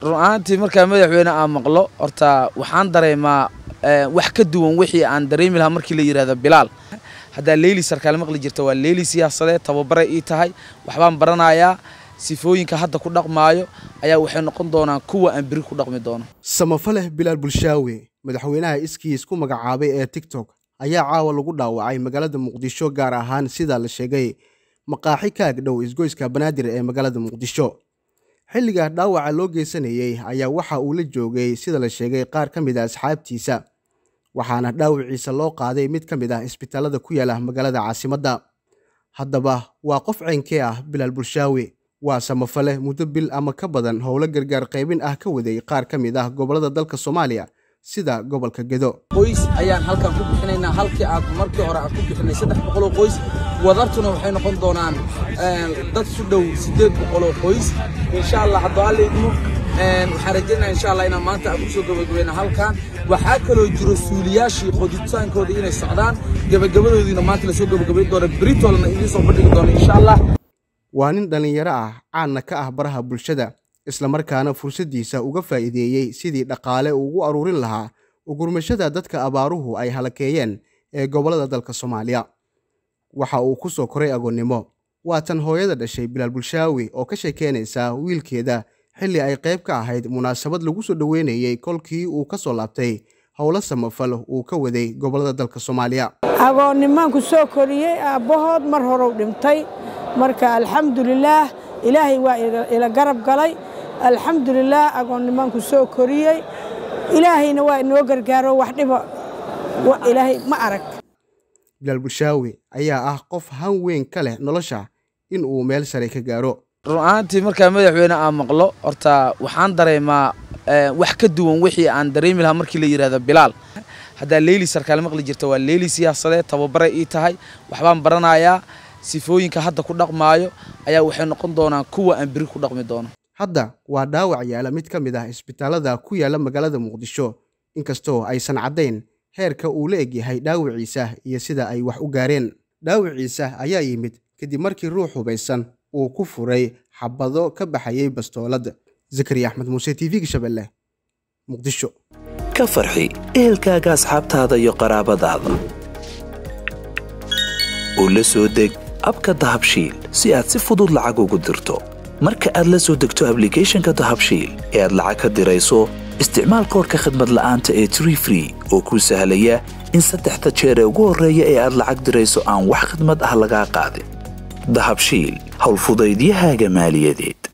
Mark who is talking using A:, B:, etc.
A: run ahaantii markaa madaxweyne aan maqlo horta waxaan dareemaa wax ka duwan wixii aan dareemi lahaa markii la yidhahdo bilaal haddaa leyli sarkaal maqli jirta waa leyli siyaasadeed tababaray ii tahay waxbaan baranayaa sifooyinka hadda ku dhaqmaayo ayaa waxay noqon doonaan kuwa aan beri ku dhaqmi doono
B: samafaleh bilaal bulshaawe madaxweynaha iskiis ku magacaabay ee tiktok ayaa caawa lagu dhaawacay magaalada muqdisho gaar ahaan sida la sheegay maqaaxi ka agdhow isgoyska banaadir ee magaalada muqdisho xilliga dhaawaca loo geysanayey ayaa waxa uu la joogay sida la sheegay qaar ka mid a asxaabtiisa waxaana dhaawiciisa loo qaaday mid ka mid ah isbitaalada ku yaala magaalada caasimadda haddaba waa qof ceynkee ah bilaal bulshaawe waa samafale muddo bil ama ka badan howlo gargaar qaybin ah ka waday qaar ka mid ah gobollada dalka soomaaliya sida gobolka gedo
A: qoys ayaan halkan ku bixinaynaa halkii aad markii hore aad ku bixinay saddex boqoloo qoys wadartuna waxay noqon doonaan dad su dhow siddeed boqoloo qoys insha allah haddoo alla idmo waxaan rajaynaa insha allah inaan maanta aan kusoo gabagabayna halkan waxaa kaloo jiro suuliyaashii qoditaankooda inay socdaan gabagabadoodiina maanta lasoo gabagabayn doona britolna idiin soo bandhigi doona insha allah
B: waa nin dhallinyaro ah caanna ka ah baraha bulshada islamarkaana fursaddiisa uga faa'iideeyey sidii dhaqaale uu ugu aruurin lahaa ugurmashada dadka abaaruhu ay halakeeyeen ee gobollada dalka soomaaliya waxa uu ku soo koray agoonnimo waa tan hooyada dhashay bilaal bulshaawi oo ka sheekeynaysa wiilkeeda xilli ay qayb ka ahayd munaasabad lagu soo dhoweynayey kolkii uu ka soo laabtay howlo samafal uu ka waday gobollada dalka soomaaliya
C: agoonnimaanku soo koriyey aabbahood mar horeu dhintay marka alxamdulilaah ilaahay waa ila garab galay alxamdulilaah agoonnimaanku soo koriyey ilaahayna waa inoo gargaaro wax dhiba ilaahay ma arag
B: bilaal bulshaawi ayaa ah qof han weyn ka leh nolosha in uu meel sare ka gaaro
A: run ahaantii markaa madaxweyne aan maqlo horta waxaan dareemaa wax ka duwan wixii aan dareemi lahaa markii la yidhahdo bilaal haddaa leyli sarkaal maqli jirta waa leyli siyaasadeed tababaray ii tahay waxbaan baranayaa sifooyinka hadda ku dhaqmaayo ayaa waxay noqon doonaan kuwa aan beri ku dhaqmi doono
B: hadda waa dhaawac yaala mid ka mid ah isbitaalada ku yaala magaalada muqdisho inkastoo aysan caddayn heerka uu la egyahay dhaawiciisa iyo sida ay wax u gaareen dhaawiciisa ayaa yimid kadib markii ruux hubaysan uu ku furay xabado ka baxayay bastoolad zakariya axmed muuse t v-ga shabeelle muqdisho
D: ka farxi ehelkaaga asxaabtaada iyo qaraabadaada oo la soo deg abka dahabshiil si aad si fudud lacag ugu dirto marka aad la soo degto ablicathonka dahabshiil ee aad lacag ka dirayso isticmaal koorka khadmad la'aanta ee tree free oo kuu sahlaya in saddexda jeer ee ugu horreeya ee aad lacag dirayso aan wax khidmad ah lagaa qaadin dahabshiil howlfudaydiyahaaga maaliyadeed